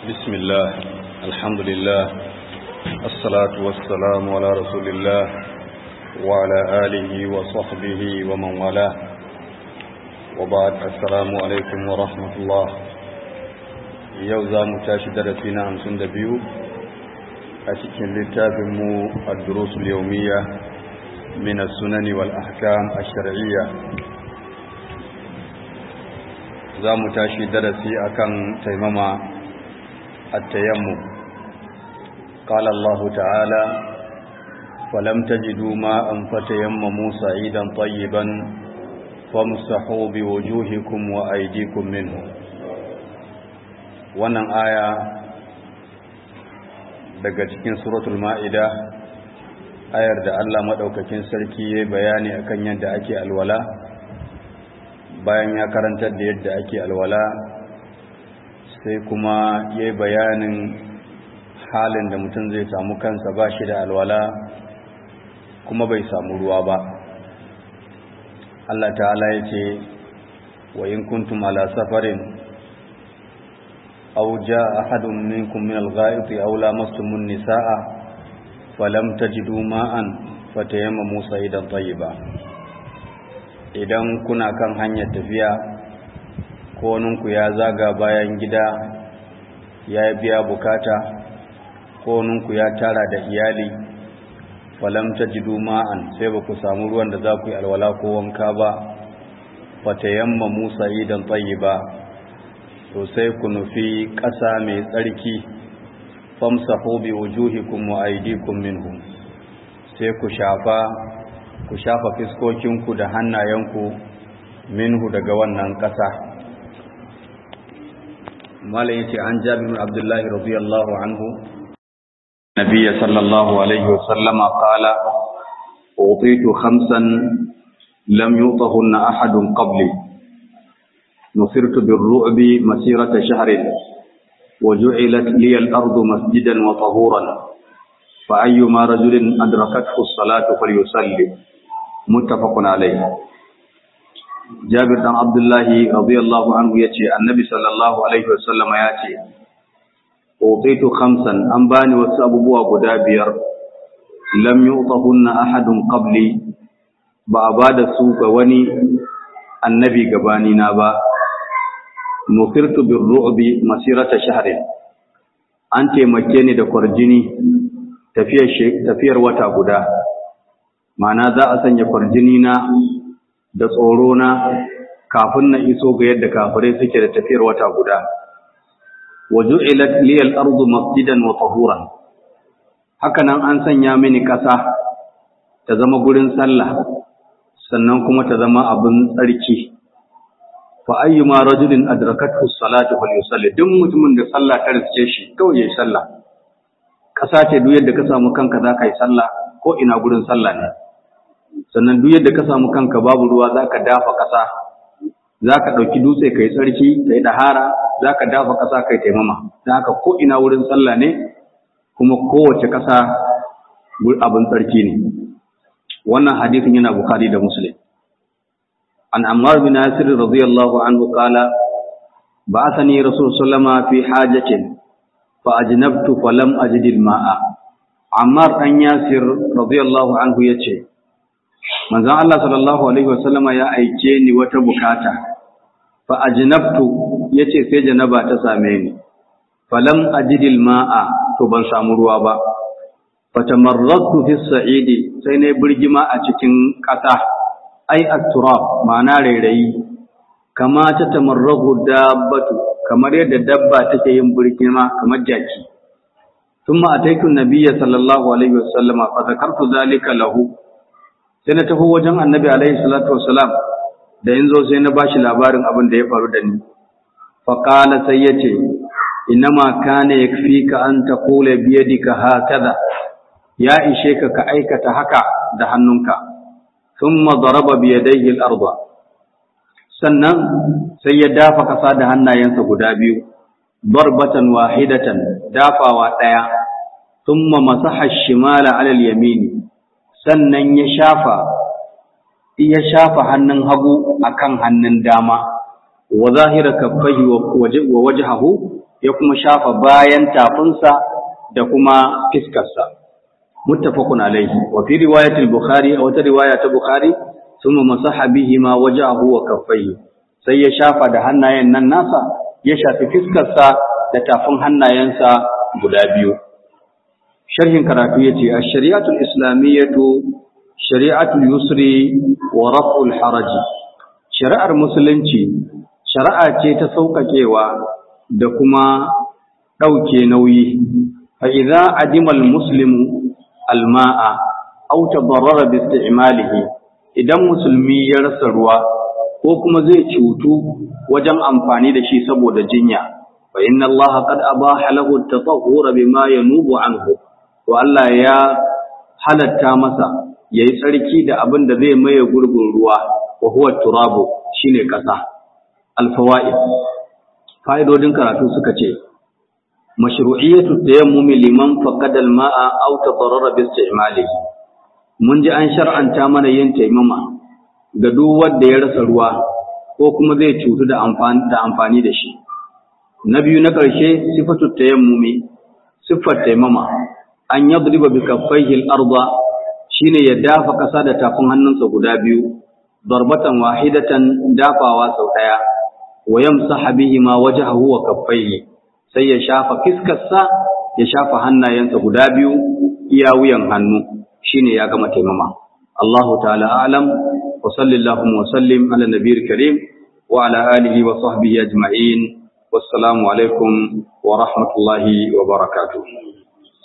بسم الله الحمد لله الصلاة والسلام على رسول الله وعلى آله وصحبه ومن والاه وبعد السلام عليكم ورحمة الله يوزا متاشد درسنا همسون دبيو أتكين لتابمو الدروس اليومية من السنن والأحكام الشرعية za mu tashi darasi akan taimama التيمم قال الله تعالى ولم تجدوا ماء فتيمموا سعيدا طيبا فامسحوا بوجوهكم وأيديكم منه wannan aya daga cikin suratul ma'ida ayar da Allah madaukakin sarki ya bayani akan yadda ake alwala bayan ya karantar da yadda ake alwala sai kuma ya yi bayanin halin da mutum zai samu kansa ba shi da alwala kuma bai samu ruwa ba Allah ta'ala ya ce wa in kuntum ala safarin aw jaa ahadun minkum min al-gha'iti aw lamastumun nisaa falam tajidu ma'an fatayammamu sa'idan tayyiba idan kuna kan hanyar tafiya koninku ya zaga bayan gida ya biya bukata koninku ya tara da iyali falam tajidu ma'an sai ba ku samu ruwan da za ku yi alwala ko wanka ba fatayamma musa idan tayyiba to sai ku nufi ƙasa mai tsarki famsahu bi wujuhikum wa aydikum minhu sai ku shafa ku shafa fiskokinku da hannayenku minhu daga wannan ƙasa malam yace an jabir bin abdullahi radiyallahu anhu nabiyyi sallallahu alaihi wasallam qala utitu khamsan lam yutahunna ahadun qabli nusirtu birru'bi masirata shahrin وجعلت لي الأرض مسجدا وطهورا فأيما رجل أدركته الصلاة فليصلي متفق عليه Jabir dan Abdullahi radiyallahu anhu yace Annabi sallallahu alaihi wasallam yace Utaitu khamsan an bani wasu abubuwa guda biyar lam yu'tahunna ahadun qabli ba a bada su ga wani annabi gabani na ba nufirtu birru'bi masirata shahrin an taimake ni da kwarjini tafiyar tafiyar wata guda ma'ana za a sanya kwarjini na da tsoro na kafin na iso ga yadda kafirai suke da tafiyar wata guda waju'ilat liyal ardu masjidan wa tahuran hakanan an sanya mini ƙasa ta zama gurin sallah sannan kuma ta zama abin tsarki fa ayyuma rajulin adrakathu salatu falyusalli duk mutumin da sallah ta riske shi kawai yayi sallah ƙasa ce duk yadda ka samu kanka za ka yi sallah ko ina gurin sallah ne sannan duk yadda ka samu kanka babu ruwa za ka dafa ƙasa za ka ɗauki dutse ka yi tsarki ka yi ɗahara za ka dafa ƙasa ka yi taimama don haka ko ina wurin sallah ne kuma kowace ƙasa abin tsarki ne wannan hadisin yana bukari da muslim an ammar bin nasir radiyallahu anhu qala ba'athani rasul sallama fi hajatin fa ajnabtu falam ajid al-ma'a ammar dan yasir radiyallahu anhu yace manzon Allah sallallahu alaihi wasallama ya aike ni wata bukata fa ajnabtu yace sai janaba ta same ni falam ajidil ma'a to ban samu ruwa ba fatamarradtu fi sa'idi sai ne burgima a cikin ƙasa ai at-turab ma'ana rairayi kama ta tamarragu dabbatu kamar yadda dabba take yin burgima kamar jaki ثم أتيت النبي صلى الله عليه وسلم فذكرت ذلك له sai na tafi wajen annabi alaihi salatu wasalam da yanzu sai na bashi labarin abin da ya faru da ni fa qala sai yace inma kana yakfika an taqula bi yadika hakaza ya ishe ka ka aikata haka da hannunka thumma daraba bi yadayhi al-ardh sannan sai ya dafa kasa da hannayensa guda biyu darbatan wahidatan dafawa daya thumma masaha ash-shimala 'ala al-yamini sannan ya shafa ya shafa hannun hagu akan hannun dama wa zahira kaffaihi wa wajhahu ya kuma shafa bayan tafinsa da kuma fiskarsa muttafaqun alaihi wa fi riwayat al-bukhari aw ta riwaya ta bukhari thumma masaha bihi ma wajahu wa kaffayhi sai ya shafa da hannayen nan nasa ya shafi fiskarsa da tafin hannayensa guda biyu sharhin karatu yace ash-shari'atul islamiyyatu shari'atul yusri wa raf'ul haraji shari'ar musulunci shari'a ce ta sauƙaƙewa da kuma ɗauke nauyi fa idza adima al-muslimu al-ma'a aw tadarrara bi isti'malihi idan musulmi ya rasa ruwa ko kuma zai cutu wajen amfani da shi saboda jinya fa inna allaha qad abaha lahu at-tatahhura bima yanubu anhu to Allah ya halatta masa yayi tsarki da abin da zai maye gurbin ruwa wa huwa turabu shine kasa al-fawaid fa'idodin karatu suka ce mashru'iyatu tayammumi liman faqada al-ma'a aw tadarrara bi isti'malihi mun ji an shar'anta mana yin taimama ga duk wanda ya rasa ruwa ko kuma zai cutu da amfani da amfani da shi na biyu na ƙarshe sifatu tayammumi siffar taimama an yadriba bi kaffaihi al-arda shine ya dafa ƙasa da tafin hannunsa guda biyu darbatan wahidatan dafawa sau daya wa yamsaha bihi ma wajhahu wa kaffaihi sai ya shafa fiskarsa ya shafa hannayensa guda biyu iya wuyan hannu shine ya gama taimama Allahu ta'ala a'lam wa sallallahu wa sallim ala nabiyil karim wa ala alihi wa sahbihi ajma'in wassalamu alaikum wa rahmatullahi wa barakatuh